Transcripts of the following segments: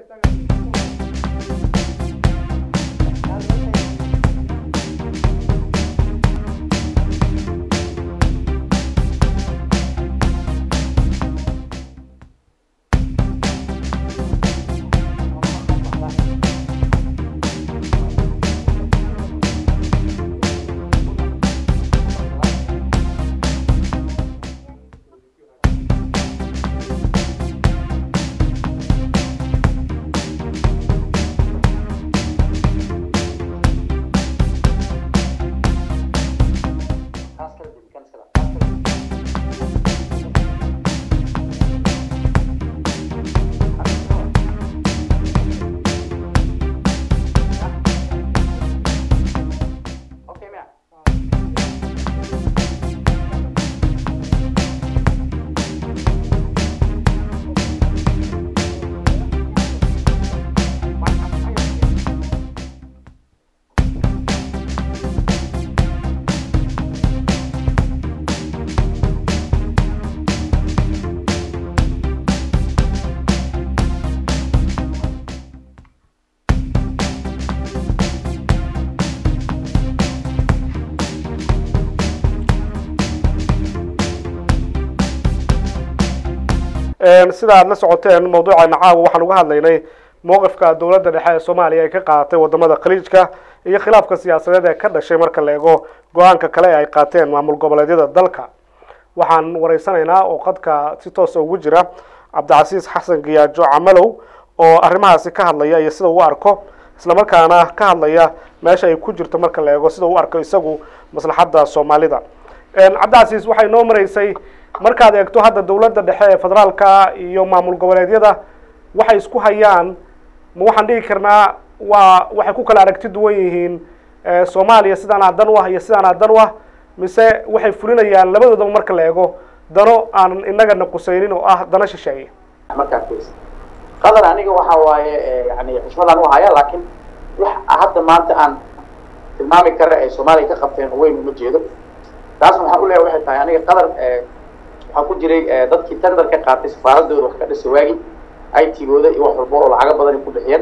sida aad la socoteen mawduuceena caawa waxaan uga hadlaynay mowqifka dowladda dhexe ee soomaaliya ay ka qaadatay wadamada khaliijka iyo khilaafka siyaasadeed ee ka dhashay marka la eego go-aanka kale ee ay qaateen maamul goboleedyada dalka waxaan wareysanaynaa oo qadka si toosa ugu jira cabdicasiis xasan giyaajo camalow oo arrimahaasi ka hadlaya iyo sida uu arko islamarkaana ka hadlaya meesha ay ku jirto marka la eego sida uu arko isagu maslaxadda soomaalida cabdicasiis waxay noo maraysay markaad eegto hadda dowladda dhexe ee federaalka iyo maamul goboleedyada waxay isku hayaan ma waxaan dhigi karnaa waa waxay ku kala aragti duwan yihiin soomaaliya sidaanaa dan u ah iyo sidaanaa dan u ah mise waxay fulinayaan labadoodaba marka la eego dano aan inagana qusaynin oo ah dano shisheeye markaa fiirsa qadar aniga waxa waaye yani xushmadaan u haya laakiin wax hadda maanta aan tilmaami kara ay soomaaliya ka qabteen weyn uma jeedo taasna waxaan uleeyahay waxay tahay aniga qadar waxaa ku jiray dadkii tender ka qaatay safaaradooda wax ka dhisa waagi i t-gooda iyo wax walba oo lacago badan ku bixiyeen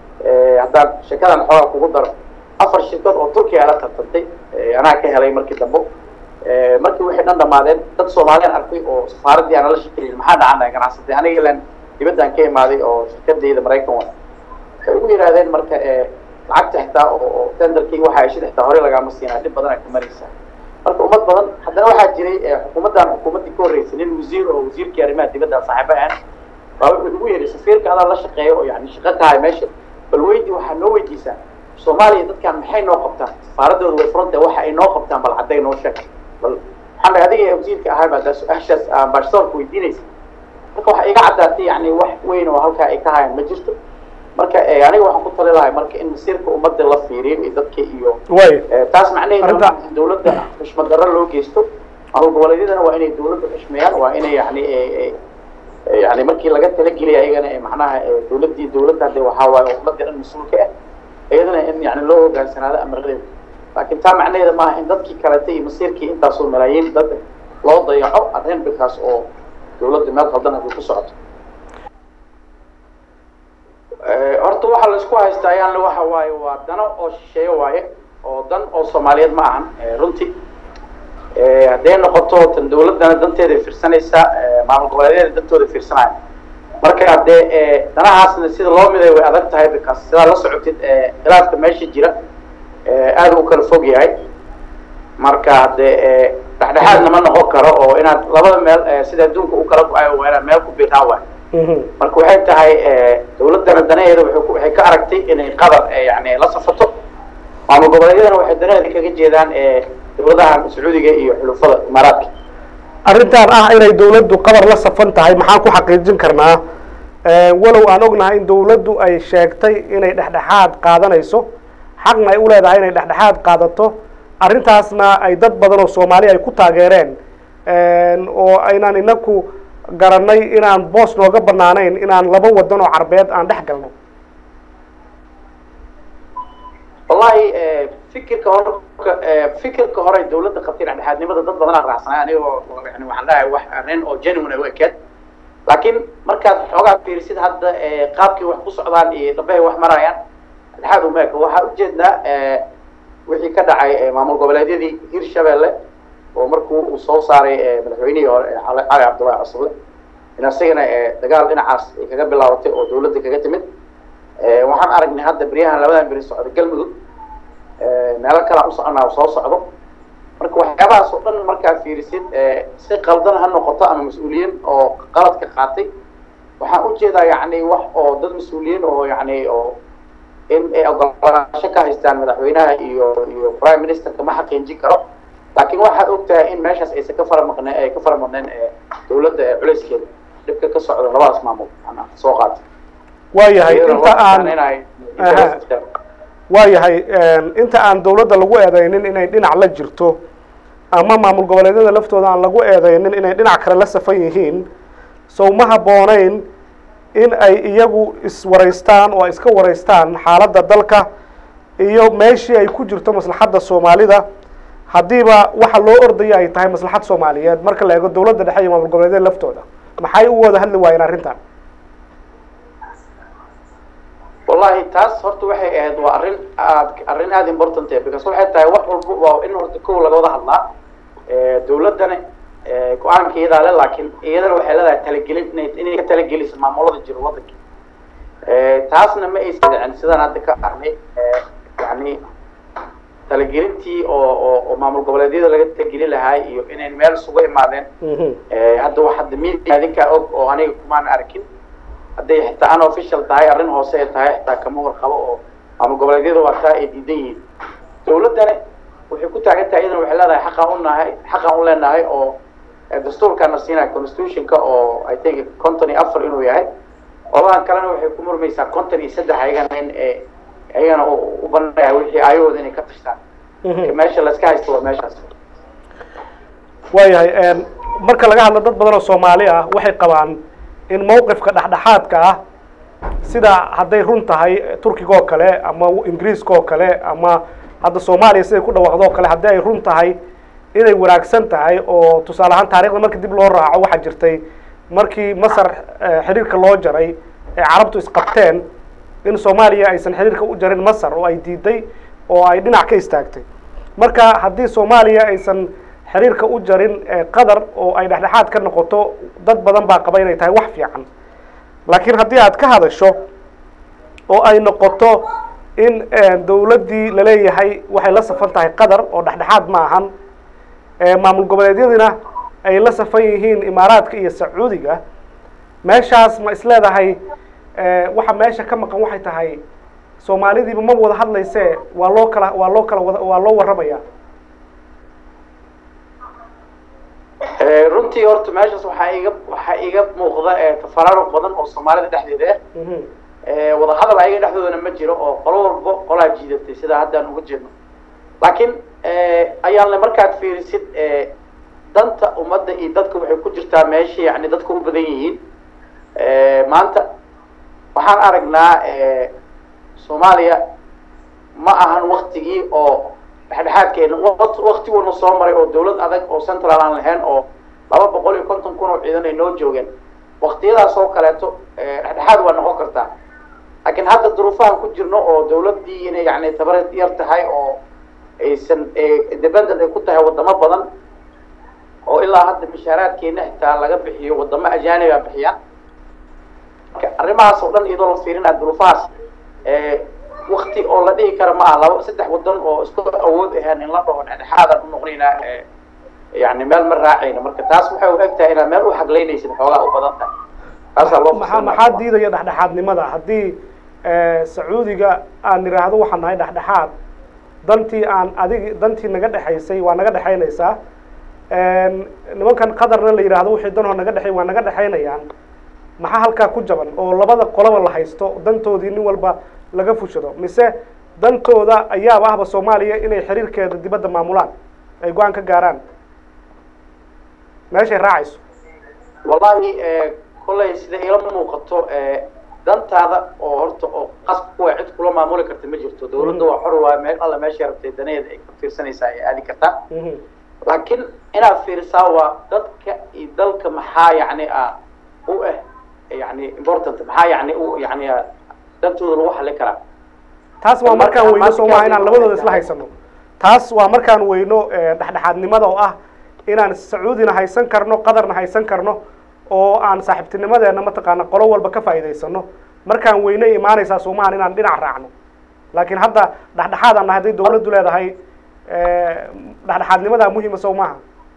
haddaan sheekadan xoogaa kugu daro afar shirkad oo turkiya ala tartantay anaa ka helay markii dambo markii waxay dhan dhamaadeen dad soomaaliyan arkay oo safaaradii aan la shakilin maxaa dhacana ganacsatay aniga ilan dibaddan ka imaaday oo shirkadayda maraykan wa waxay ugu yidhahdeen marka lacagta xitaa oo tenderkii waxa ay shid xitaa hore lagaama siinaa dhib badan ay ka maraysaa marka ummad badan haddana waxaa jiray xukuumaddan xukuumaddii ka horreysay nin wasiir oo wasiirkii arrimaha dibadda saaxiibo ah baa wuxuu ugu yeedhay safiirka adaa la shaqeeyo oo yani shaqo tahay meesha bal weydi waxaa noo weydiisaa soomaaliya dadkan maxay noo qabtaan safaaradooda way furanta waxa ay noo qabtaan bal cadday noo sheeg bal waxaan dhahay adiga wasiirka ahay baa su-aashaas ambassadorka weydiinaysa marka waxaa iga caddaatay yani wax weyn oo halkaa ay ka hayaan ma jirto marka aniga waxaan ku tali lahay marka in masiirka ummadda la fiiriyo iyo dadka iyo way taas macnaheedu in dawladda xushmad darro loo geysto maamul goboleedyadana waa inay dawladda xushmeeyaan waa inay yani yani markii laga talageliya ayagana macnaha dawladdii dawladda hadde waxaa waaye ummadda dhan mas-uulka ah iyadana in yani loo hogaansanaado amaradeeda laakiin taa macnaheeda maaha in dadkii kalete iyo masiirkii intaasoo malaayiin dad loo dayaco arrin bikaas oo dawladda meel qaldan haday ku socoto horta waxaa la isku haystaa ayaan waxa waaye waa dano oo shisheeye waaye oo dan oo soomaaliyeed ma ahan runtii hadday noqoto tan dawladdana danteeda fiirsanaysaa maamul goboleedyada dantooda fiirsanaya marka haddee danahaasna sida loo miday way adag tahay bikaas sidaa la socotid khilaafka meesha jira aada u kala fog yahay marka haddee dhexdhexaadna ma noqon karo oo inaad labada meel sida adduunka u kala go-ayo waa inaad meel ku biiraan waay marka waxay tahay dawladdana danaheeda waxay ka aragtay inay qadar yani la safato maamul goboleedyadana waxay danaheeda kaga jeedaan dawladahan sacuudiga iyo xulufada imaaraadka arrintan ah inay dawladdu qabar la safan tahay maxaan ku xaqiijin karnaa walow aan ognahay in dawladdu ay sheegtay inay dhexdhexaad qaadanayso xaqna ay u leedahay inay dhexdhexaad qaadato arrintaasna ay dad badan oo soomaali ay ku taageereen oo aynaan inaku garanay inaan boos nooga banaanayn inaan laba wadan oo carbeed aan dhex galno wallahi fikirka hore fikirka hore dawladda qabtay dhexdhexaadnimada dad badanaa raacsanay anigoo yani waxaan dhahay wax arrin oo genuine ay u ekeed laakiin markaad xoogaa fiirisid hadda qaabkii wax ku socdaan iyo dhabahay wax marayaan dhexaad umeeka waxaa ujeednaa wixii ka dhacay maamul goboleedyadii hirshabelle oo markuu uu soo saaray madaxweynihii hore cali cabdullahi casuble in asagana dagaal dhinacaas ay kaga bilaabatay oo dawladda kaga timid waxaan aragnay hadda beryahan labadan beri socda galmudug meelo kalea u soconaa u soo socdo marka waxyaabahaas oo dhan markaa fiirisid si qaldan ha noqoto ama mas-uuliyiin oo qaladka qaatay waxaan ujeedaa yani wax oo dad mas-uuliyiin oo yani oo in ay ogolaansho ka haystaan madaxweynaha iyo iyo prime ministerka ma xaqiijin karo laakiin waxaad ogtahay in meeshaas aysan ka fara maqneen ay ka fara maqneen dawladda culeyskeeda dhibka ka socda labadaas maamul ana soo qaatay waayahay inta aan waayahay inta aan dawladda lagu eedeynin inay dhinac la jirto ama maamul goboleedyada laftooda aan lagu eedeynin inay dhinac kale la safan yihiin sow ma habbooneyn in ay iyagu iswaraystaan oo ay iska waraystaan xaaladda dalka iyo meeshii ay ku jirto maslaxadda soomaalida haddiiba waxa loo ordaya ay tahay maslaxad soomaaliyeed marka la eego dawladda dhexe iyo maamul goboleedyada laftooda maxay u wada hadli waayeen arrintan wallahi taas horta waxay ahayd waa arrin aad arrin aada important eh because waxay tahay wax walba waa in horta kow laga wada hadlaa dawladdana go-aanka iyadaa le laakiin iyadana waxay leedahay talagelin inay inay ka talageliso maamulada jiro waddanka taasna ma aysan dhicin sidaan hadda ka arnay yani talagelintii oo oo oo maamul goboleedyada laga talageli lahaa iyo inay meel isugu imaadeen hadda wax hadda media adinkaa og oo aniga kumaan arkin hadday xitaa unofficial tahay arrin hoose ay tahay xitaa kama warqabo oo maamul goboleedyada waa taa ay diidan yihiin dawladdana waxay ku taagan tahay iyadana waxay leedahay xaqaan unahay xaqaan u leenahay oo dastuurkaana siinaya constitutionka oo i think conton iyo afar inuu yahay qoladan kalena waxay ku murmaysaa conton iyo saddex ayagana in ayagana u banaya wixii aayahooda inay ka tashtaan meesha layska haysto waa meeshaas waayahay marka laga hadlo dad badan oo soomaali ah waxay qabaan in mawqifka dhexdhexaadka ah sida hadday run tahay turkiga oo kale ama ingiriiska oo kale ama hadda soomaaliya siday ku dhawaaqdo oo kale haddii ay run tahay inay wanaagsan tahay oo tusaale ahaan taarikhda marka dib loo raaco waxaa jirtay markii masar xiriirka loo jaray ee carabtu isqabteen in soomaaliya aysan xiriirka u jarin masar oo ay diiday oo ay dhinac ka istaagtay marka haddii soomaaliya aysan xiriirka u jarin qatar oo ay dhexdhexaad ka noqoto dad badan baa qaba inay tahay wax fiican laakiin haddii aad ka hadasho oo ay noqoto in dawladdii laleeyahay waxay la safan tahay qatar oo dhexdhexaad ma ahan maamul goboleedyadina ay la safan yihiin imaaraadka iyo sacuudiga meeshaas ma isleedahay waxa meesha ka maqan waxay tahay soomaalidiiba ma wada hadlayse waa loo kala waa loo kala wada waa loo warramaya runtii horta meeshaas waxaa iga waxaa iga muuqda tafaraaruq badan oo soomaalida dhexdeeda ah wadahadal ayaga dhexdoodana ma jiro oo qolo walbo qolaa jiidatay sidaa haddaan uga jeedno laakiin ayaan le markaad fiirisid danta ummadda iyo dadka waxay ku jirtaa meesha yani dadka u badan yihiin maanta waxaan aragnaa soomaaliya ma ahan waktigii oo dhexdhexaadkeena waktiguna soo maray oo dawlad adag oo central aan lahayn oo laba boqol iyo konton kun oo ciidan ay noo joogeen waktiyadaas oo kaleeto dhexdhexaad waa noqon kartaa laakiin hadda duruufahan ku jirno oo dawladdii inay yani tabar yar tahay oo aysan independent ay ku tahay wadamo badan oo ilaa hadda mishaaraadkeena xitaa laga bixiyo wadamo ajaaniba bixiyaan marka arrimahaas oo dhan iyadoo la fiirinaa duruufahaas wakti oo la dhihi kara ma aha laba saddex wadan oo isku awood ahaan in la dhaho dhexdhexaadan u noqonaynaa yani meel ma raacayna marka taas waxay u eg tahay inaad meel u xaglaynaysid xoogaa u badan tahay taasaa loo maxaa maxaa diidaya dhexdhexaadnimada haddii sacuudiga aan nidhaahdo waxaan nahay dhexdhexaad dantii aan adig dantii naga dhexaysay waa naga dhexaynaysaa nimankan qatarna la yidhaahdo wixii danoo naga dhexay waa naga dhexaynayaan maxaa halkaa ku jaban oo labada qolaba la haysto dantoodii nin walba laga fushado mise dantooda ayaaba ahba soomaaliya inay xiriirkeeda dibadda maamulaan ay go-aan ka gaaraan meeshay raacayso wallahi kollay sida ila muuqato dantaada oo horta oo qas kuwa cid kula maamuli karta ma jirto dawladda waa xor waa meel alla meeshay rabtay danaheeda ay ka fiirsanaysaa ay aadi kartaa laakiin inaad fiirisaa waa dadka iyo dalka maxaa yacni ah u ah yani important maxaa yani u yani dantooda lagu xallin karaa taas waa markaan Marka- weyno soo maaha inaan marka- labadooda isla haysano taas waa markaan weyno eh, dhexdhexaadnimada oo ah inaan sacuudina haysan karno qatarna haysan karno oo aan saaxiibtinimadeena mataqaana qolo walba ka faa'iidaysano markaan weyno imaanaysaa soo maahan inaan dhinac raacno laakiin hadda dhexdhexaad aan nahay hadday dawladdu leedahay eh, dhexdhexaadnimadaa muhiima soo maaha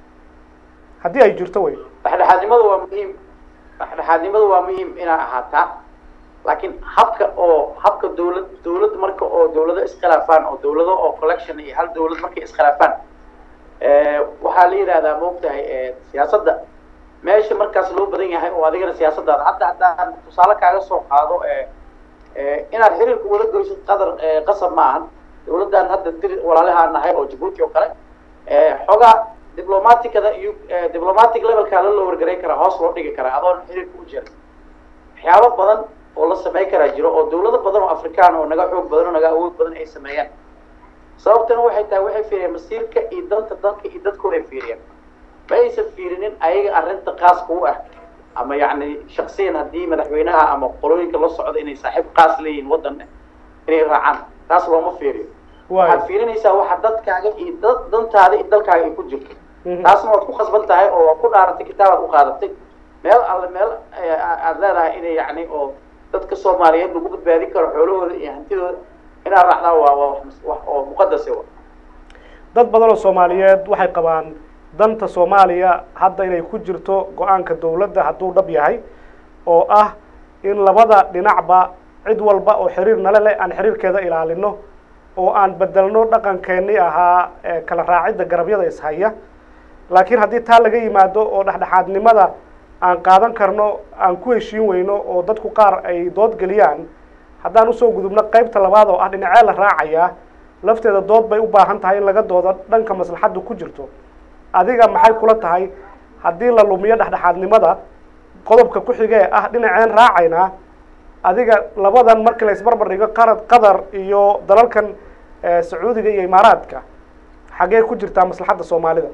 haddii ay jirto wey dhexdhexaadnimadu waa muhiim dhexdhexaadnimadu waa muhiim inaa ahaataa laakiin habka oo habka dawlad dawlad marka oo dawlado iskhilaafaan oo dawlado oo collection iyo hal dawlad markay iskhilaafaan eh, waxaa la yidhahdaa maogtahay eh, siyaasadda meesha markaas loo badan yahay oo adigana siyaasadaada hadda haddaan tusaale kaaga soo qaado eh, eh, inaad xiriirka wada goysid qadar eh, qasab ma ahan dawladdan hadda dir walaalahaan nahay oo jabuuti oo kale eh, xoogaa diblomaticada iyo eh, diplomatic levelkaa la loo wargaray karaa hoos loo dhigi karaa adoon xiriirka u jirin waxyaabo badan oo la samayn karaa jiro oo dawlado badan oo afrikaan oo naga xoog badan oo naga awood badan ay sameeyaan sababtana waxay tahay waxay fiiriyeen masiirka iyo danta dalka iyo dadkooda ay fiiriyeen ma aysan fiirinin ayaga arrinta qaaska u ah ama yacni shaksiyan haddii madaxweynaha ama qolooyinka la socda inay saaxiib qaas leeyihiin waddan inay raacaan taas looma fiiriyo waxaad waay fiirinaysaa waxa dadkaaga iyo dad dantaada iyo dalkaaga ay ku jirto Mhm. taasna waad ku khasban tahay oo waad ku dhaaratay kitaabaad u qaadatay meel alle meel eh, aad leedahay inay yacni oo dadka soomaaliyeed lagu badbaadin karo xoolahooda iyo hantidooda inaad raacdaa waa waa wax wax oo muqadase wa dad badan oo soomaaliyeed waxay qabaan danta soomaaliya hadda inay ku jirto go-aanka dawladda hadduu dhab yahay oo ah in labada dhinacba cid walba oo xiriir nale leh aan xiriirkeeda ilaalino oo aan bedelno dhaqankeennii ahaa ee kala raacidda garabyada ishaya laakiin haddii taa laga yimaado oo dhexdhexaadnimada aan qaadan karno aan ku heshiin weyno oo dadku qaar ay dood geliyaan haddaan usoo gudubno qaybta labaad oo ah dhinacee la raacayaa lafteeda dood bay u baahan tahay in laga doodo dhanka maslaxaddu ku jirto adiga maxay kula tahay haddii la lumiyo dhexdhexaadnimada qodobka ku xige ee ah dhinaceen raacaynaa adiga labadan markii la isbarbar dhigo qarad qatar iyo dalalkan eh, sacuudiga iyo imaaraadka xaggee ku jirtaa maslaxadda soomaalida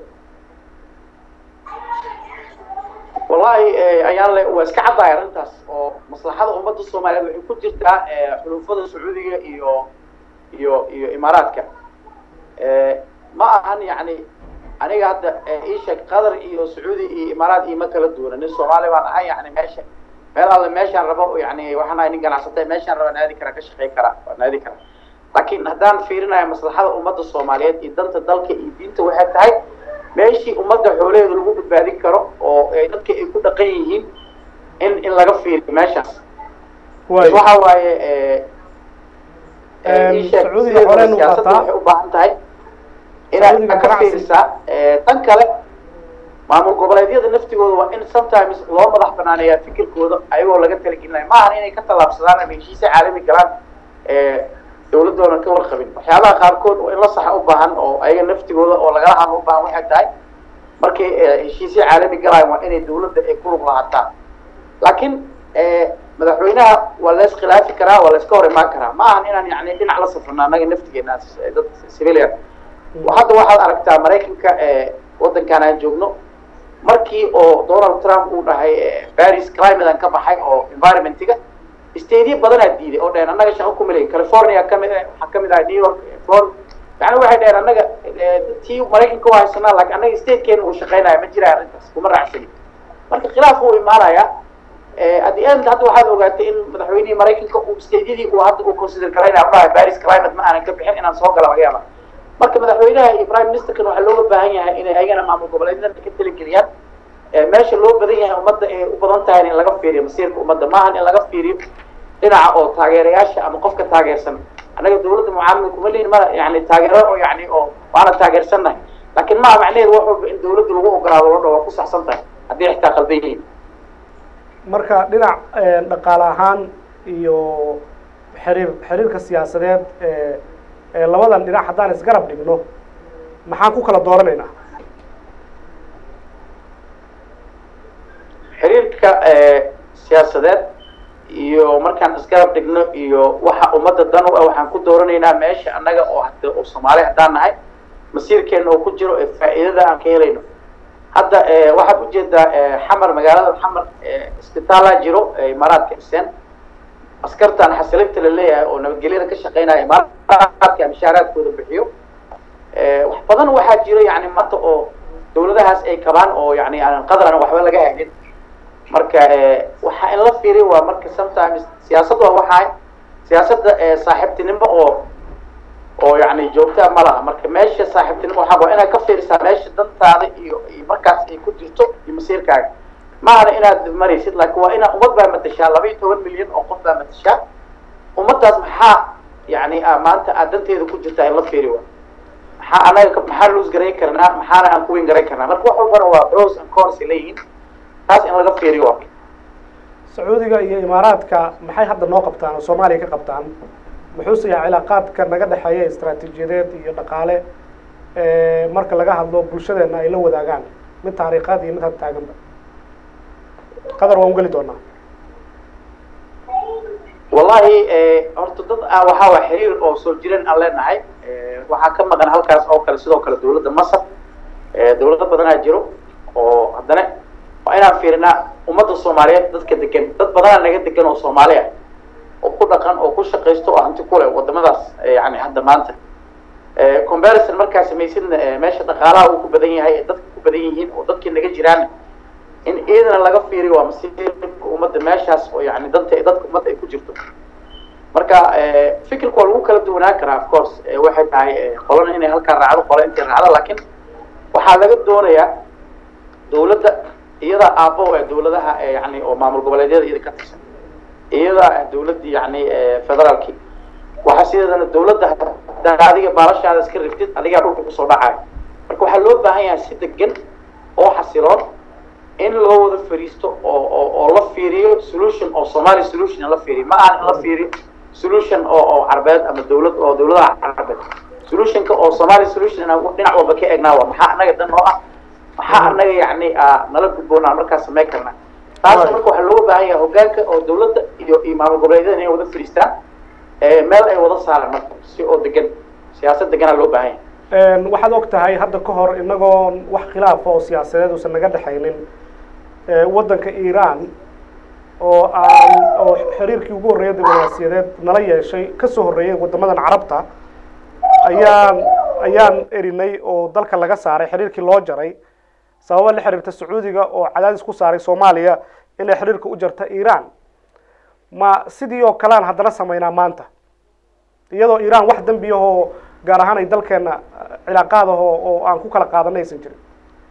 wallahi eh, ayaan le waa iska caddahay arrintaas oo maslaxada ummadda soomaaliyeed waxay ku jirtaa eh, xulufada sacuudiga iyo iyo iyo imaaraadka Eh, ma ahan yacni aniga hadda eh, ii sheeg qatar iyo sacuudi iyo imaaraad iima kala duwana nin soomaali baan ahay yani meesha meel alle meeshaan rabo yani waxaan ahay nin ganacsata meeshaan raba naadi karaa ka shaqayn karaa waa naadi karaa laakiin haddaan fiirinayo maslaxada ummadda soomaaliyeed iyo danta dalka iyo diinta waxay tahay meeshii ummadda xoolaheeda lagu badbaadin karo oo ay dadka ay ku dhaqan yihiin in in laga fiiriyo meeshaas waay waxa waaye eh, eh, ii sheeg, Sacuudiga sideedaba xoolaheenu siyaasadda qaataa. waxay u baahan tahay inaad Sacuudiga ka ganacsi. fiirisaa Eh, tan kale maamul goboleedyada naftigooda waa in sometimes loo madax banaaneeyaa fikirkooda ayagoo laga talagelinayo ma ahan inay ka tallaabsadaan ama heshiisya caalami galaan eh, dawladoodan ka warqabin waxyaabaha qaarkood oo in la saxa u baahan oo ayaga naftigooda oo lagala hadlo u baahan waxay tahay markay eh, heshiisya caalami galaan waa inay dawladda ay ku lug lahaataan laakiin eh, madaxweynaha waa la iskhilaafi karaa waa la iska hor imaan karaa ma ahan inaan yani dhinac la safrno annaga naftigeena eh, dad civilian hadda waxaad aragtaa maraykanka eh, waddankan aan joogno markii oo donald trump uu dhahay eh, paris climatean ka baxay oo environmentiga stateyo badanaa diiday oo dhaheen annaga shaqo kuma lehin california kamid ah waxaa kamid ah new york eh, florida yani waxay dhaheen annaga eh, tii maraykanka waa haysanaa laakiin annaga statekeena uu shaqaynaya ma jira arrintaas kuma raacsani marka khilaaf uu imaanaya Eh, at the end hadda waxaad ogaatay in madaxweynihii maraykanka uu stateyadii uu hadda uu consider garaynaya u dhahay paris climate ma aanan ka bixin inaan soo gala laga yaaba marka madaxweynaha iyo prime ministerkan waxaa looga baahan yahay inay ayagana maamul goboleedyada ka talageliyaan Eh, meesha loo badan yahay ummadda ay u badan tahay in laga fiiriyo masiirka ummadda maahan in laga fiiriyo dhinaca oo taageerayaasha ama qofka taageersan annaga dawladda mucaamil kuma lihin ma yani taageero oo yani oo waana taageersannahay laakiin maaha macnaheedu wax walba in dawladda lagu ogolaado loo dhaho waa ku saxsan tahay haddii xitaa qaldan yihiin marka dhinac eh, dhaqaale ahaan iyo xiriir xiriirka siyaasadeed ee ee labadan dhinac haddaan isgarab dhigno maxaan ku kala dooranaynaa xiriirka eh, siyaasadeed iyo markaan isgarab dhigno iyo waxa ummadda dan u ah waxaan ku dooranaynaa meesha annaga oo hada oo soomaali haddaan nahay masiirkeena oo ku jiro ee faa'iidada aan ka helayno hadda waxaad ujeedaa xamar magaalada xamar isbitaala jiro imaaraadka dhiseen askartan xasilinta la leeyahay oo nabadgelyada ka shaqeynaya imaaraadka mishaaraadkooda bixiyo wax badan waxaa jiro yani maanta oo dawladahaas ay kabaan oo yani aan qadaran waxba laga helin marka waxaa in la fiiriy waa marka sometimes siyaasad waa waxaa siyaasadda saaxiibtinimo oo oo yani joogtaa ma laha marka meesha saaxiibtinimo waxaa waa inaad ka fiirisaa meesha dantaada iyo iyo markaas ay ku jirto iyo masiirkaaga maahana inaad maraysid laakiin waa inaad ummad baa matashaa laba iyo toban milyan oo qof baa matashaa ummaddaas maxaa yani maanta aad danteeda ku jirtaa in la fiiri waa maxaa anaga maxaa loos garayn karnaa maxaana aan kuwin garayn karnaa marka wax walbana waa pros and cons ay leeyihiin taas in laga fiiriyo waa sacuudiga iyo imaaraadka maxay hadda noo qabtaan oo soomaaliya ka qabtaan muxuuse yahay cilaaqaadka naga dhexeeya istaraatiijiyadeed iyo dhaqaale marka laga hadlo bulshadeena ay la wadaagaan mid taariikhaad iyo mid had taaganba qadar waan ugeli doonaa wallahi horta dad waxaa waa xiriir oo soo jireen aan leenahay waxaa ka maqan halkaas oo kale sidoo kale dawladda masar dawlado badanaa jiro oo haddana waa inaan fiirinaa ummadda soomaaliyeed dadka degan dad badanaa naga degan oo soomaali ah oo ku dhaqan oo ku shaqaysto oo hanti ku leh wadamadaas yani hadda maanta comparison markaa samaysidna meesha dhaqaalaha uu ku badan yahay ee dadka ku badan yihiin oo dadkii naga jiraan in iyadana laga fiiriyo waa masiirka ummadda meeshaas oo yani danta dadka ummadda ay ku jirto marka fikirka waa lagu kala duwanaan karaa of course waxay tahay qolana inay halkaa raacdo qola intay raacdo laakiin waxaa laga doonayaa dawladda iyada aabbo ee dawladaha yani oo maamul goboleedyada iyada ka tirsan iyada dawladda yani federaalki waxaa sideedana dawladda hadaa adiga baalashaada iska riftid adigaa dhulka kusoo dhacayo marka waxaa loo baahan yahay si degan oo xasiloon in loo wada fariisto oo oo oo la fiiriyo solution oo somali solution in la fiiriyo ma ahan in la fiiriyo solution oo oo carbeed ama dawlad oo dawladaha carbeed solutionka oo somali solution inaan dhinac walba ka egnaa waa maxaa anaga dan oo ah maxaa anaga yani nala gudboonaa markaa samayn karnaa taas marka waxaa looga baahan yahay hogaanka oo dawladda iyo iyo maamul goboleedyada inay wada fariistaan meel ay wada saaraan marka si oo degan siyaasad deganaa loo baahan yahay waxaad og tahay hadda ka hor inagoo wax khilaafa oo siyaasadeed uusan naga dhexaynin waddanka iiraan oo aan oo xiriirkii ugu horreeyay diblomaasiyadeed nala yeeshay kasoo horreeyay waddamadan carabta ayaan ayaan erinay oo dalka laga saaray xiriirkii loo jaray sababa la xiriirta sacuudiga oo cadaadis ku saaray soomaaliya inay xiriirka u jarta iiraan ma sidii oo kalean haddana samaynaa maanta iyadoo iiraan wax dembi ahoo gaar ahaan ay dalkeena cilaaqaad aho oo aan ku kala qaadanay aysan jirin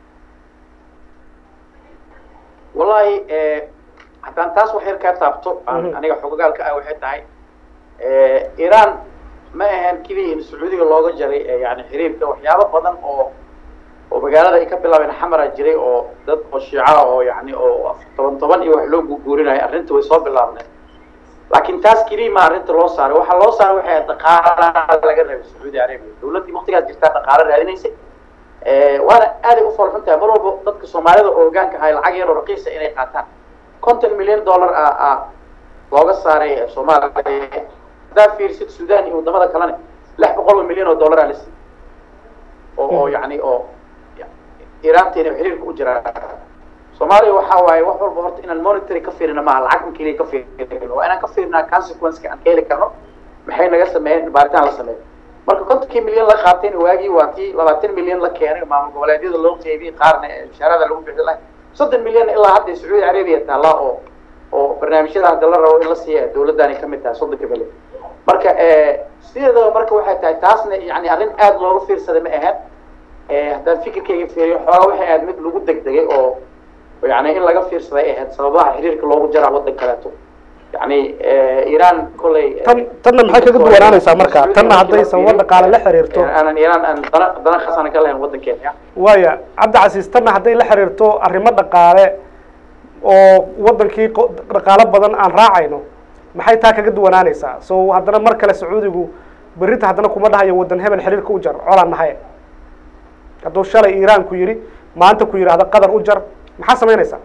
wallahi haddaan taas wax yar kaa taabto aniga xogogaalka ah waxay tahay iiraan ma ahan keliya in sacuudiga looga jaray yani xiriirka waxyaabo badan oo oo magaalada ay ka bilaabeen xamara jiray oo dad oo shiica oo yani oo toban toban iyo wax loo guuguurinayo arrinta way soo bilaabneen laakiin taas keliya ma arrinta loo saaray waxaa loo saaray waxay dhaqaala laga rabay sacuudi arabia dawladdii waktigaas jirtaa dhaqaalo raadinaysay waana aaday u foolxun tahay mar walba dadka soomaalida oo hogaanka ahay lacag yar oo raqiisa inay qaataan konton milyan dollar a a looga saaray soomaaliya haddaa fiirsid sudan iyo wadamada kalena lix boqol oo milyan oo dollar aa la siiyey oo oo yani oo iiraanteena xiriirka u jiraa soomaaliya waxaa waaye wax walba horta inaan monitory ka fiirina maaha lacag in keliya ka fiirino waa inaan ka fiirinaa consequenceka aan ka heli karno maxay naga sameeyeen baaritaan la sameeyo marka kontonkii milyan la qaatayna waagii waa tii labaatan milyan la keenay maamul goboleedyada loo qeybiyey qaarna mushaarada lagu bixi lahay soddon milyan ilaa hadda sacuudi arabiya taallaa oo oo barnaamijyada hadda la rabo in la siiya dawladdaani kamid tahay soddonka milyan marka sideedaba marka waxay tahay taasna yani arrin aada looga fiirsaday ma ahayn haddaan fikirkayga fiiriyo xoogaa waxay ahayd mid lagu degdegay oo yani in laga fiirsaday ahayd sababaha xiriirka loogu jaraa waddan kaleeto yani iiraan kolley tan tanna maxay kaga duwanaanaysaa marka tanna hadday sababo dhaqaale la xiriirto aanan iiraan aan dana dana khasana ka lahayn waddankeena waaya cabdi casiis tanna hadday la xiriirto arrimo dhaqaale oo waddankii dhaqaalo badan aan raacayno maxay taa kaga duwanaanaysaa so haddana mar kale sacuudigu berrinta haddana kuma dhahayo waddan hebel xiriirka u jar colaan nahay hadduu shalay iiraan ku yidhi maanta ku yidhaahda qatar u jar maxaa samaynaysaa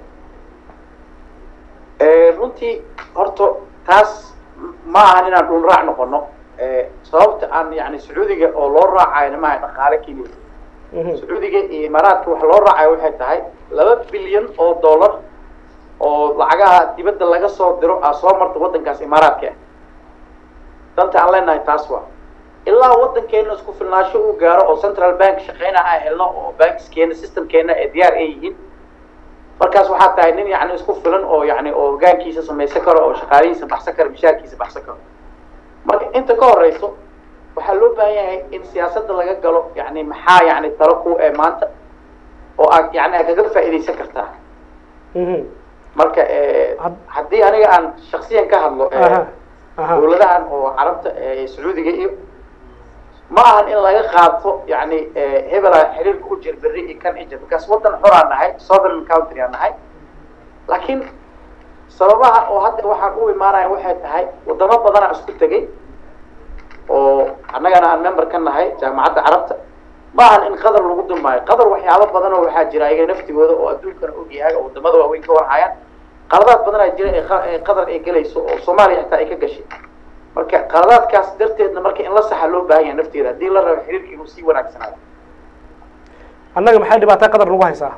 runtii horta taas ma ahan inaan dhul raac noqono sababta aan yani sacuudiga oo loo raacayna maaha dhaqaale keliya sacuudiga iyo imaaraadka wax loo raacayo waxay tahay laba bilyan oo dollar oo lacagaha dibadda laga soo diro aa soo marta waddankaas imaaraadka ah danta aan leenahay taas waa ilaa waddankeena isku filnaansho uu gaaro oo central bank shaqeyna aan helno oo bankskeena systemkeena ee diyaar ay yihiin markaas waxaa tahay nin yani isku filan oo yani oo hogaankiisa samaysan karo oo shaqaalihiisa baxsan karo mishaarkiisa baxsan karo marka inta ka horeyso waxaa loo baahan yahay in siyaasadda laga galo yani maxaa yani talo ku ee maanta oo aad yani aad kaga faa'iidaysan kartaa marka haddii aniga aan shaksiyan ka hadlo dawladahan oo carabta sacuudiga iyo ma ahan in laga qaato yani hebela xiriirka u jir berri iyo kan ijir markaas waddan xoraan nahay southern country aan nahay laakiin sababaha oo hadda waxaan u imaanaya waxay tahay wadamo badanaa isku tegay oo annagana aan member ka nahay jaamacadda carabta ma ahan in qadar lagu dumaayo qadar waxyaabo badan oo waxaa jira ayaga naftigooda oo adduunkana og yahay oo wadamada waaweyn ka warhayaan qaladaad badanaa jira ee qadar ay gelayso oo soomaaliya xitaa ay ka gashay marka qaladaadkaas darteedna marka in la saxa loo baahan yahay nafteeda haddii la rabo xiriirka inuu sii wanaagsanaado annaga maxay dhibaata qadar nagu haysaa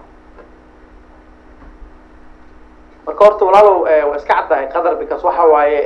marka horta walaalow waa iska caddahay qadar because waxa waaye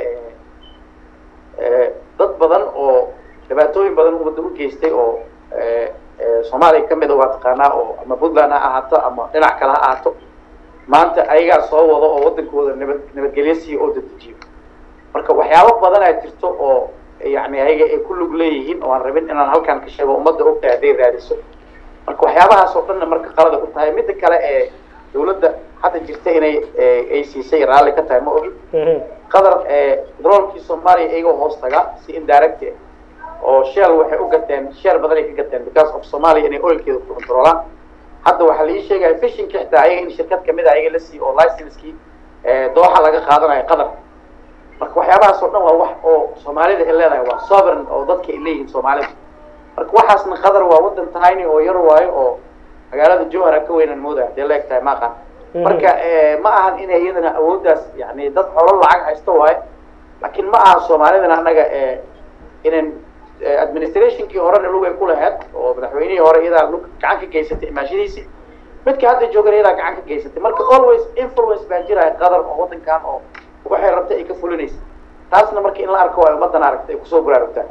dad badan oo dhibaatooyin badan ummadda u geystay oo soomaaliya kamida waa taqaanaa oo ama puntland ha ahaato ama dhinac kale ha ahaato maanta ayagaa soo wado oo waddankooda nabad nabadgelyo siiyo oo dadejiyo marka waxyaabo badanaa jirto oo yani ayaga ay ku lug leeyihiin oo aan rabin inaan halkaan ka sheego ummadda ogtahay hadday raadiso marka waxyaabahaas oo dhanna marka qalada ku tahay midda kale ee dawladda hadda jirta inay ay siisay raalli ka tahay ma ogin qadar droolkii soomaaliya iyagoo hoos taga si indirect oo shell waxay u gateen sheer badan ay ka gateen because of soomaaliya inay oilkeeda ku controlaan hadda waxaa la ii sheegaya fishinka xitaa ayaga in shirkad kamid a ayaga la siiyo oo licenskii dooxa laga qaadanayo qadar marka waxyaabahaas oo dhan waa wax oo soomaalida ay leedahay waa sovereign oo dadka ay leeyihiin soomaalida marka waxaasna qadar waa waddan tiny oo yar waayo oo magaalada jowhara ka weynan moodaya hadee la eg tahay ma aqaan marka ma ahan inay iyadana awooddaas yani dad xolo lacag haysto waayo laakiin ma aha soomaalidana annaga inan administrationkii horena lug ay ku lahayd oo madaxweynihii hore iyadaa lug gacan ka geysatay imaashadiisii midka hadda joogana iyadaa gacan ka geysatay marka always influence baa jiraya qadar oo waddankan oo waxay rabtay ay ka fulinaysa taasna marka in la arko ay ummaddan aragtay ay kusoo baraarugtaan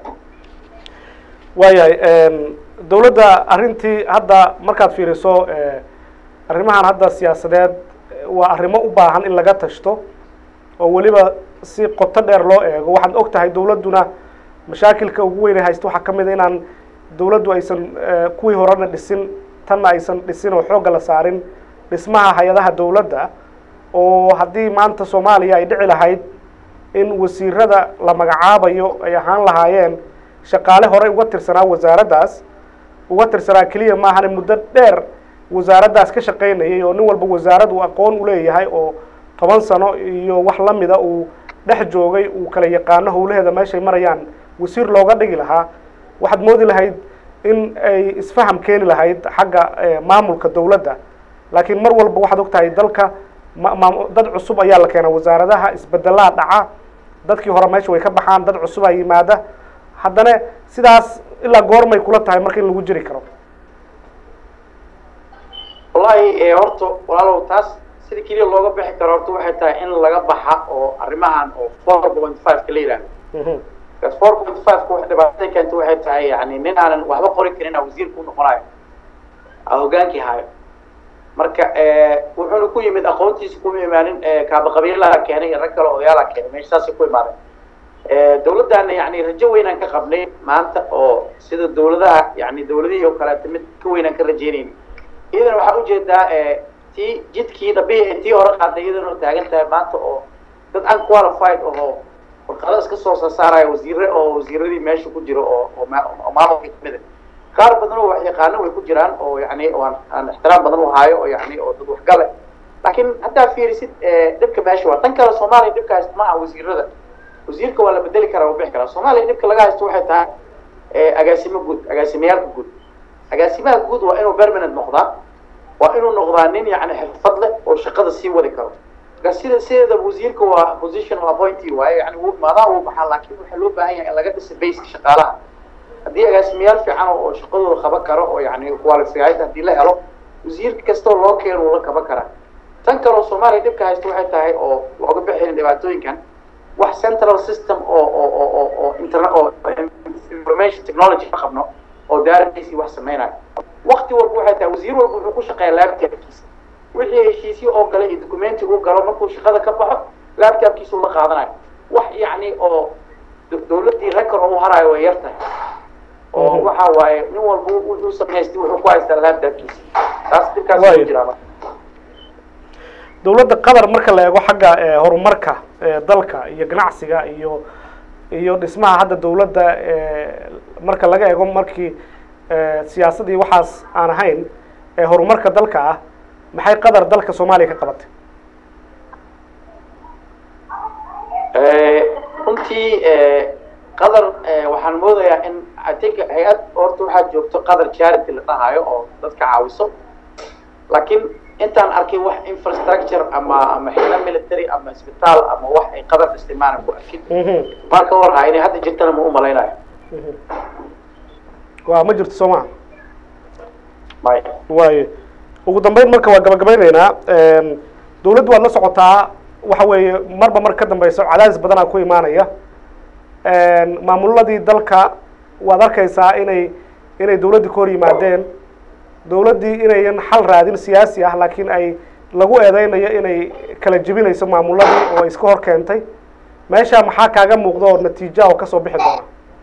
waayahay dawladda arrintii hadda markaad fiiriso arrimahan hadda siyaasadeed waa arrimo u baahan in laga tashto oo weliba si qoto dheer loo eego waxaad og tahay dawladduna mashaakilka ugu weynay haysta waxaa ka mid a inaan dawladdu aysan kuwii horena dhisin tanna aysan dhisin oo xoogga la saarin dhismaha hay-adaha dawladda oo haddii maanta soomaaliya ay dhici lahayd in wasiirada la magacaabayo ay ahaan lahaayeen shaqaale horey uga tirsanaa wasaaraddaas uga tirsanaa keliya maahane muddo dheer wasaaraddaas ka shaqaynayay oo nin walba wasaarad uu aqoon uleeyahay oo toban sano iyo wax lamida uu dhex joogay uu kala yaqaano howlaheeda meeshay marayaan wasiir looga dhigi lahaa waxaad moodi lahayd in ay isfaham keeni lahayd xagga maamulka dawladda laakiin mar walba waxaad og tahay dalka ma dad cusub ayaa la keenaa wasaaradaha isbedelaa dhaca dadkii hore meesha way ka baxaan dad cusubaa yimaada haddana sidaas ilaa goormay kula tahay marka in lagu jiri karo wallahi horta walaalow taas sida keliya looga bixi karo horta waxay tahay in laga baxa oo arrimahan oo four point five ka la yidhahdo bcause four point five ka wax dhibaatada keenta waxay tahay yani nin aanan waxba qori karin a wasiirka u noqonayo a hogaankii hayo marka wuxuuna ku yimid aqoontiisa kuma imaanin kaabaqabiilaa keenay iyo rag kale odayaalaa keenay meesha saasay ku imaadeen dawladdaana yani rajo weynaan ka qabnay maanta oo sida dawladaha yani dawladihii oo kaleeta mid ka weynaan ka rajeynayna iyadana waxaa ujeedaa tii jidkii dhabihi tii hore qaaday iyadana taagan tahay maanta oo dad unqualified oo warqado iska soo sasaaraya wasiire oo wasiiradii meesha ku jiro oo oo maamulka kamida qaar badan oo wax yaqaano way ku jiraan oo yani aan aan ixtiraam badan u haayo oo yani oo dad waxgale laakiin haddaa fiirisid dhibka meesha waa tan kale soomaaliya dhibka haysta ma aha wasiirada wasiirka waa la bedeli karaa waa bixi karaa soomaaliya dhibka laga haysto waxay tahay agaasimo guud agaasimayaalka guud agaasimaha guud waa inuu permanent noqdaa waa inuu noqdaa nin yani xirfad leh oo shaqada sii wadi karo marka sida sideeda wasiirka waa position appointee waaye yani wuu imaadaa wuu baxaa laakiin waxaa loo baahan yahay in laga dhisa baseka shaqaalaha haddii agaasimayaal fiican oo shaqadooda qaban karo oo yani qualified haddii la helo wasiir kastoo loo keeno uu la qaban karaa tan kaleo soomaaliya dhibka haysta waxay tahay oo looga bixin dhibaatooyinkan wax central system oo oo oo oo oo internet oo information technology ka qabno oo daaradiisii wax sameynayo wakti walba waxay tahay wasiir walba wuxuu ku shaqeeya laptopkiisa wixii heshiisyo oo gale iyo documenti uu galo markuu shaqada ka baxo laptopkiisa uu la qaadanayo wax yacni oo dawladdii record oo u harayo way yar tahay oo waxa waaye nin walba wuxuu samaystay wuxuu ku haystaa laptopkiisa taas dhibkaas ku jiraa marka dawladda qatar marka la eego xagga horumarka dalka iyo ganacsiga iyo iyo dhismaha hadda dawladda marka laga eego markii siyaasadii waxaas aan ahayn ee horumarka dalka ah maxay qatar dalka soomaaliya ka qabatay runtii qatar waxaan moodayaa in i think hay-ad horta waxaa joogto qatar charity la dhahayo oo dadka caawiso laakiin intaan arkay wax infrastructure ama ama xilo military ama isbitaal ama wax ay qatar isticmaalan ku arkin marka warhaa inay hadda jirtana ma u malaynayo wa ma jirto soo maa may waayo ugu dambeyn marka waa gabagabeyneynaa dawladdu waad la socotaa waxa weeye marba mar ka dambeyso cadaadis badanaa ku imaanaya maamuladii dalka waad arkaysaa inay inay dawladdii ka hor yimaadeen dawladdii inayan xal raadin siyaasi ah laakiin ay lagu eedeynayo inay kala jebinayso maamuladii oo iska hor keentay meesha maxaa kaaga muuqda oo natiija oo kasoo bixi doona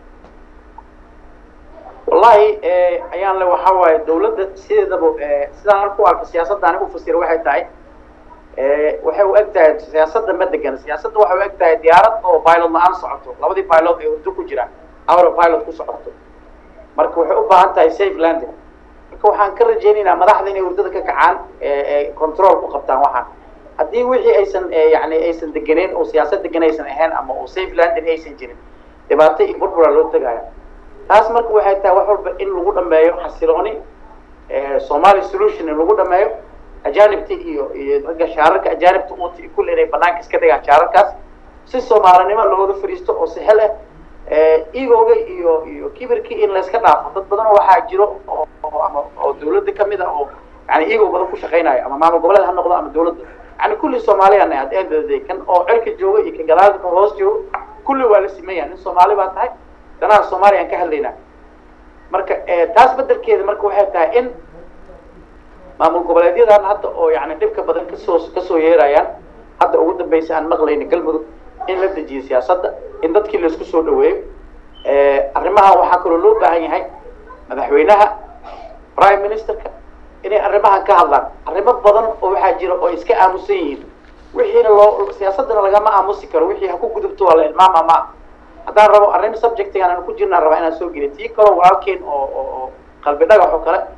wallahi ayaan le waxa waaye dawladda sideedaba sidaan halku arko siyaasadda anigu fasira waxay tahay waxay u eg tahay siyaasadda ma degan siyaasadda waxay u eg tahay diyaarad oo pilot la-aan socoto labadii pilot ee urdo ku jiraan awra pilot ku socoto marka waxay u baahan tahay safe landing marka waxaan ka rajaynaynaa madaxda inay urdada ka kacaan control ku qabtaan waxaan haddii wixii aysan yani aysan deganeyn oo siyaasad degan aysan ahayn ama oo safe landing aysan jirin dhibaato iyo burbura loo tegaya taas marka waxay tahay wax walba in lagu dhameeyo xasilooni somali solution in lagu dhameeyo ajanibta iyo iyo ragga shaararka ajanibta uti kulle inay banaanka iska dhigaan shaararkaas si soomaalinimo looga fariisto oo sahel ah egooga iyo iyo kibirkii in layska dhaafo dad badan waxaa jiro oo ama oo dawladda kamid a oo yani ego badan ku shaqaynayo ama maamul goboleed ha noqdo ama dawladda yani kulli soomaaliyan at end of the day kan oo cirka jooga iyo kan gadaalka kan hoos jooga kulli waa la simeeya nin soomaali baa tahay danaha soomaaliya aan ka hadlaynaa marka taas bedelkeeda marka waxay tahay in maamul goboleedyadan hadda oo yani dhibka badan kasoo kasoo yeerayaan hadda ugu dambeysa aan maqlayna galmudug in la dejiyo siyaasadda in dadkii laisku soo dhaweeyo arrimahan waxaa kaloo loo baahan yahay madaxweynaha prime ministerka inay arrimahan ka hadlaan arrimo badan oo waxaa jira oo iska aamusan yihiin wixiina loo siyaasaddana lagama aamusi karo wixii ha ku gudubto waa la ilmaama ma haddaan rabo arrin subjectigan aan ku jirnaan rabaa inaan soo geliyo tii kaloo walaalkeen oo oo oo qalbi dhagax oo kale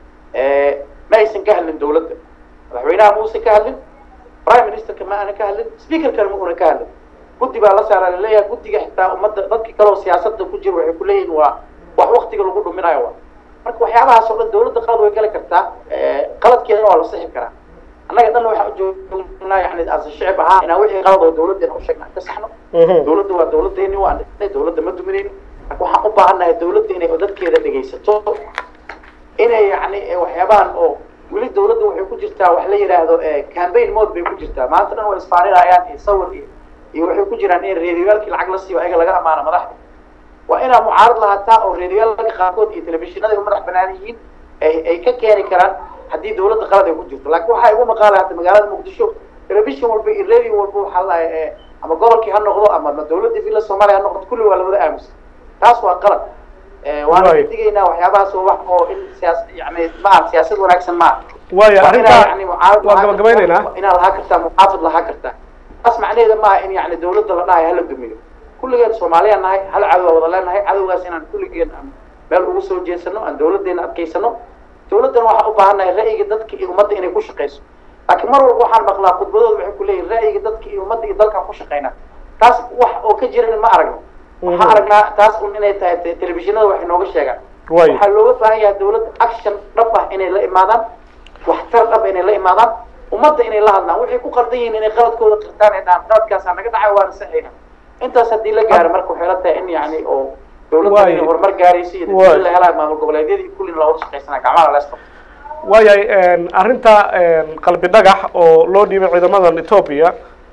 ma aysan ka hadlin dawladda madaxweynaha ma uusan ka hadlin prime ministerka ma aana ka hadlin speakerkana ma una ka hadlin guddi baa la saaraa laleeyahay guddiga xitaa ummadda dadki kaleo siyaasadda ku jira waxay kuleeyihin waa wax waktiga lagu dhuminayo wa marka waxyaabahaas oo dhan dawladda qalad way gali kartaa qaladkeedana waa la sixi karaa annaga dhan waxaan ujoognaa yani as shicib ahaa inaan wixii qalad oo dawladdeena u sheegna ka saxno dawladda waa dawladdeeni waan dhisnay dawladda ma duminayno marka waxaan u baahannahay dawladda inay dadkeeda dhegaysato inay yani waxyaabahan oo weli dawladda waxay ku jirtaa wax la yidhaahdo campaign mode bay ku jirtaa maanta dhan way isfaaninayaan iyo sawir iyo iyo waxay ku jiraan in reediyaalkii lacag la siiyo ayaga laga amaano madaxda waa inaa mucaarad lahaataa oo reediyaalka qaarkood iyo telefishinada ay u madax banaan yihiin ay ay ka keeni karaan haddii dawladda qalad ay ku jirto laakiin waxaa igu maqaala hadda magaalada muqdisho telefishin walba iyo radio walba waxaa la ama gobolkii ha noqdo ama dawladda villa soomaaliya ha noqdo kulli waa lawada aamusan taas waa qalad waana digaynaa waxyaabahaas oo wax oo in siyaas yani maaha siyaasad wanaagsan maaha waayo arrintaa yani mucaarad waa gabagabaynaynaa inaad lahaa kartaa muxaafid lahaa kartaa taas macnaheeda maaha in yani dawladda la dhahayo hala dumiyo kulligeen soomaaliyaan nahay hal cadow wada leenahay cadowgaas inaan kulligeen aan meel ugu soo jeesano aan dawladdeena adkaysano dawladdana waxaan u baahannahay ra'yiga dadka iyo ummadda inay ku shaqayso laakiin mar walba waxaan maqlaa khudbadooda waxay ku leeyihin ra'yiga dadka iyo ummadda iyo dalkaan ku shaqaynaa taas wax oo ka jiran ma aragno waxaan aragnaa taas un inay tahay telefishinada wax inooga sheegaan Waayo. waxaa looga baahan yahay dawladda action dhab ah inay la imaadaan waxtar dhab inay la imaadaan ummadda inay la hadlaan waxay ku qaldan yihiin inay qaladkooda qirtaan ay dhahaan qaladkaasaa naga dhacay waana saxayna intaas haddii la gaaro marka waxay la tahay in yani oo dowladda inay horumar gaaraysa iyo dadweyne la helaayo maamul goboleedyadii kullina looga shaqaysanaa gacmaha la isqabto waayahay arrinta qalbi dhagax oo loo dhiibay ciidamadan etoobiya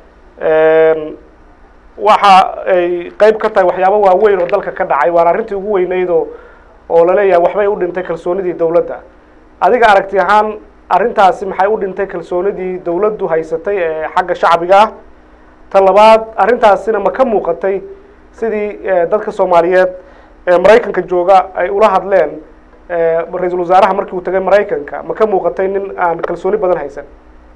waxa ay qeyb ka tahay waxyaabo waaweyn oo dalka ka dhacay waana arrintii ugu weyneyd oo oo laleeyahay waxbay u dhintay kalsoonidii dowladda adiga aragti ahaan arrintaasi maxay u dhintay kalsoonidii dowladdu haysatay ee xagga shacbiga ah ta labaad arrintaasina ma ka muuqatay sidii dadka soomaaliyeed ee maraykanka jooga ay ula hadleen ra-iisul wasaaraha markii uu tagay maraykanka ma ka muuqatay nin aan kalsooni badan haysan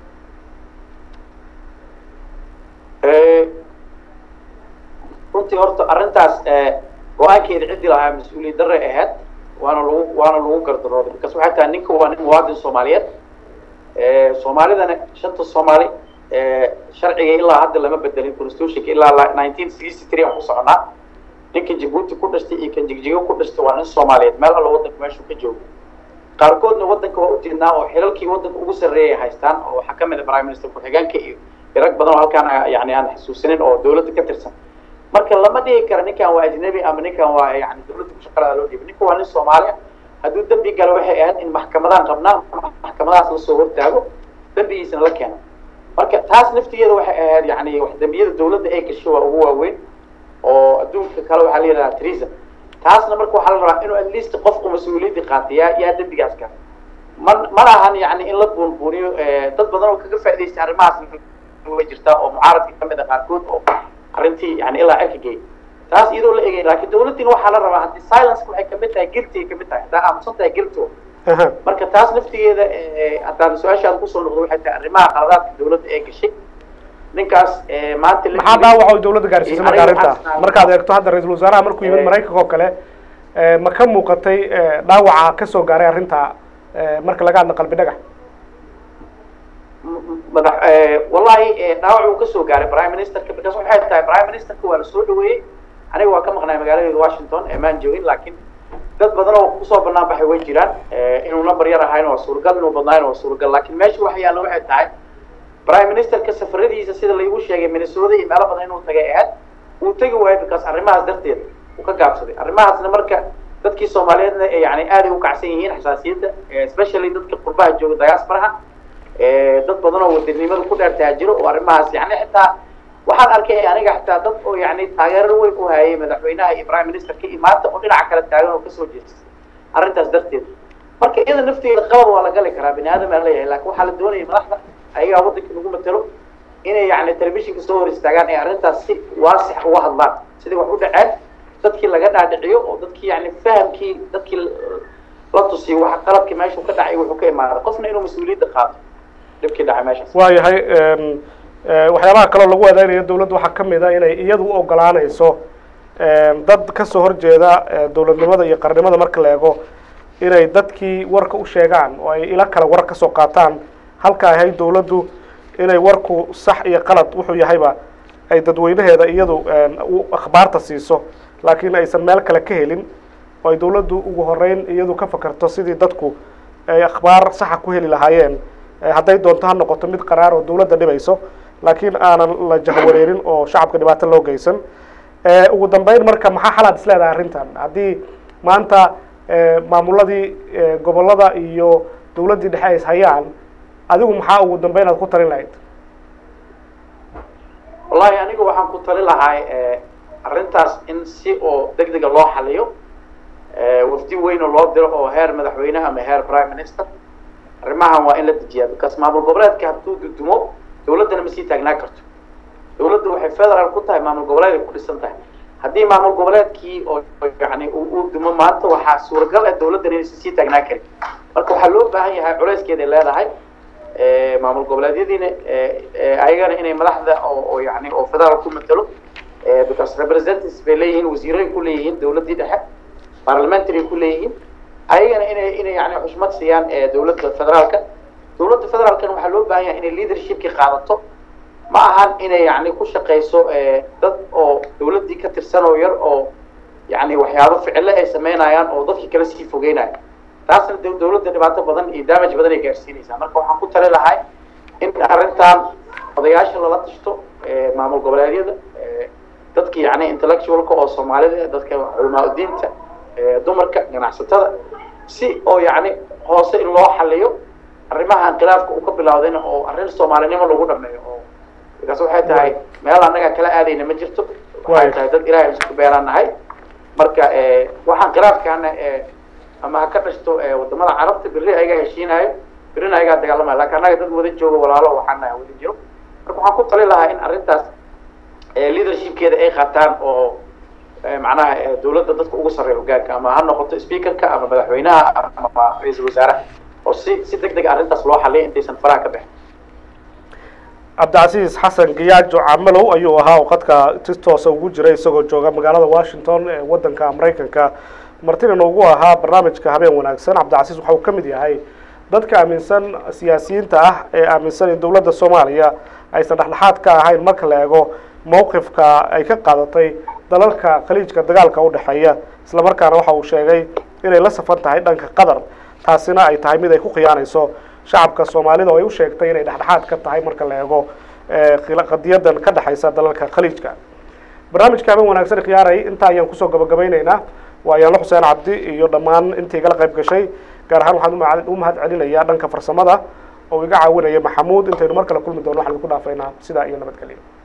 runtii horta arrintaas go-aankeeda ciddii lahaa mas-uuliyad darre ahayd waana lagu waana lagu gardarooday markaas waxay tahay ninka waa nin muwaadin soomaaliyeed soomaalidana shanta soomaali sharciga ilaa hadda lama bedelin constitutionka ilaa nineteen sixty three aan ku soconaa ninka jabuuti ku dhashtay iyo kan jigjigo ku dhashtay waa nin soomaaliyeed meel alla waddanka meeshuu ka joogo qaarkoodna waddanka waa u jeednaa oo xilalkii waddanka ugu sarreeyay haystaan oo waxaa ka mid a prime minister ku-xigeenka iyo rag badan oo halkaan yani aan xasuusinin oo dowladda ka tirsan marka lama dhigi kara ninkan waa ajnabi ama ninkan waa yani dowladda kushaqalada loo dhiibay ninka waa nin soomaaliya hadduu dembi galo waxay ahayd in maxkamadaan qabnaa maxkamadahaas lasoo hortaago dembigiisana la keeno marka taas naftigeeda waxay ahayd yani wax dembiyada dowladda ay gashay waa ugu waaweyn oo adduunka kale waxaa la yidhahdaa treason taasna marka waxaa la rabaa inuu at least qofku mas-uuliyadii qaata yaa yaa dembigaas gala man mana ahan yani in la buunbuuniyo dad badan oo kaga faa'idaystay arrimahaas way jirtaa oo mucaaradka ka mid a qaarkood oo arrintii yani ilaa cirka geey taas iyadoo la egay laakiin dowladdiina waxaa la rabaa haddii silence waxay kamid tahay guilty ay kamid tahay haddaa aamusan tahay guilty marka taas naftigeeda haddaan su-aashaada kusoo noqdo waxay tahay arrimaha qaladaadka dowladda ee gashay ninkaas maanta maxaa dhaawac oo dowladda gaarsiisay marka arrinta markaad eegto hadda ra-iisul wasaaraha markuu yimid maraykanka oo kale ma ka muuqatay dhaawaca kasoo gaaray arrinta marka laga hadla qalbi dhagax madax wallahi dhaawac uu kasoo gaaray prime ministerka because waxay tahay prime ministerka waa la soo dhaweeyey aniga waa ka maqnay magaaladeeda washington emaan joogin laakiin dad badan oo kusoo banaan baxay way jiraan inuu number yar ahayna waa suuragal inuu badnaayna waa suuragal laakiin meesha waxa yaalla waxay tahay prime ministerka safaradiisa sida laygu sheegay minnesota iyo meelo badan inuu tagay ahayd uu tegi waayo because arrimahaas darteed uu ka gaabsaday arrimahaasna marka dadkii soomaaliyeedna yani aaday u kacsan yihiin xasaasiyadda especially dadka qurbaha jooga diasporaha dad badan oo wadanimada ku dheer taajiro oo arrimahaas yani xitaa waxaan arkay aniga xitaa dad oo yani taageero weyn u hayay madaxweynaha iyo prime ministerka iyo maanta oo dhinaca kale taagan oo kasoo jeestay arrintaas darteed marka iyada nafteeda qalad waa la gali karaa bini aadam aan leeyahay laakiin waxaa la doonaya madaxda ayagaa waddanka nagu matalo inay yani telefishinka soo hor istaagaan ay arrintaas si waasix uga hadlaan sidii wax u dhaceen dadkii laga dhaadhiciyo oo dadkii yani fahamkii dadkii la tusiyo waxa qalabkii meeshuu ka dhacay wuxuu ka imaaday qofna inuu mas-uuliyadda qaato dhibkii dhacay meeshaas waayahay waxyaabaha kaloo lagu adeegnayo dowladda waxaa ka mid a inay iyadu u ogolaanayso dad kasoo horjeeda dowladnimada iyo qarnimada marka la eego inay dadkii warka u sheegaan oo ay ila kale war kasoo qaataan halka ahay dowladdu inay warku sax iyo qalad wuxuu yahayba ay dadweynaheeda iyadu akhbaarta siiso laakiin aysan meel kale ka helin oo ay dowladdu ugu horeyn iyadu ka fakarto sidii dadku ay akhbaar saxa ku heli lahaayeen hadday doonto ha noqoto mid qaraar oo dowladda dhibayso laakiin aanan la jahwareerin oo shacabka dhibaato loo geysan ugu dambeyn marka maxaa xalaad is leedahay arrintan haddii maanta maamuladii gobollada iyo dowladdii dhexe ay is hayaan adigu maxaa ugu dambeyn aad ku talin lahayd wallahi aniga waxaan ku tali lahay arrintaas in si oo deg dega loo xaliyo wafdi weyn oo loo diro oo heer madaxweyne ama heer prime minister arrimahan waa in la dejiyaa because maamul goboleedka hadduu dudumo dowladdana ma sii taagnaa karto dowladdu waxay federal ku tahay maamul goboleeday ku dhisan tahay haddii maamul goboleedkii oo yani uu dumo maanta waxaa suuragal ah dowladdan inaysan sii taagnaa karin marka waxaa loo baahan yahay culayskeeday leedahay maamul goboleedyadiina ayagana inay madaxda oo oo yani oo federal ku matalo because representatives bay leeyihiin wasiiray ku leeyihiin dowladdii dhexe parliamentary ku leeyihiin ayagana inay inay yani xushmad siiyaan dowladda federaalka dowladda federaalkana waxaa loo baahan yahay inay leadershipki qaadato ma ahan inay yani ku shaqayso dad oo dowladdii ka tirsan oo yar oo yani waxyaabo ficilo ay sameynayaan oo dadkii kala sii fogeynaya taasna dowladda dhibaato badan iyo damage badan ay gaarsiinaysaa marka waxaan ku tali lahay in arrintan odayaasha lala tashto maamul goboleedyada dadka yani intellectualka oo soomaalida dadka culamaa diinta dumarka ganacsatada si oo yani hoose in loo xaliyo arrimaha khilaafka uu ka bilawdayna oo arrin soomaalinimo lagu dhameeyo oo markaas waxay tahay meel annaga kala aadayna ma jirto waxay tahay dad ilaahay isku beelaan nahay marka waxaan khilaafkaana ama ha ka dhashto wadamada carabta berri ayagaa heshiinayo berrina ayagaa dagaalamaya lakin annaga dad wada joogo walaalo waxaan nahay wada jiro marka waxaan ku tali lahaa in arrintaas leadershipkeeda ay qaataan oo macnaha dawladda dadka ugu sarreeya hogaanka ama ha noqoto speakerka ama madaxweynaha ama ra-iisul wasaaraha oo si si deg deg arrintaas loo xaliya intaysan faraha ka bixin cabdicasiis xasan giyaajo camalow ayuu ahaa oo khadka si toosa ugu jiray isagoo jooga magaalada washington ee waddanka maraykanka martina ugu ahaa barnaamijka habeen wanaagsan cabdicasiis waxa uu ka mid yahay dadka aaminsan siyaasiyiinta ah ee aaminsan in dowladda soomaaliya aysan dhexdhexaad ka ahayn marka la eego mowqifka ay ka qaadatay dalalka khaliijka dagaalka u dhexeeya isla markaana waxa uu sheegay inay la safan tahay dhanka qatar taasina ay tahay mid ay ku khiyaanayso shacabka soomaalida oo ay u sheegtay inay dhexdhexaad ka tahay marka la eego qadiyadan ka dhexaysa dalalka khaliijka barnaamijka habeen wanaagsan khiyaaray intaa ayaan kusoo gabagabayneynaa waa yaanlo xuseen cabdi iyo dhammaan intii igala qayb gashay gaar ahaan waxaan u mahad celinayaa dhanka farsamada oo iga caawinaya maxamuud intaynu mar kale kulmi doono waxaan idinku dhaafaynaa sidaa iyo nabadgelyo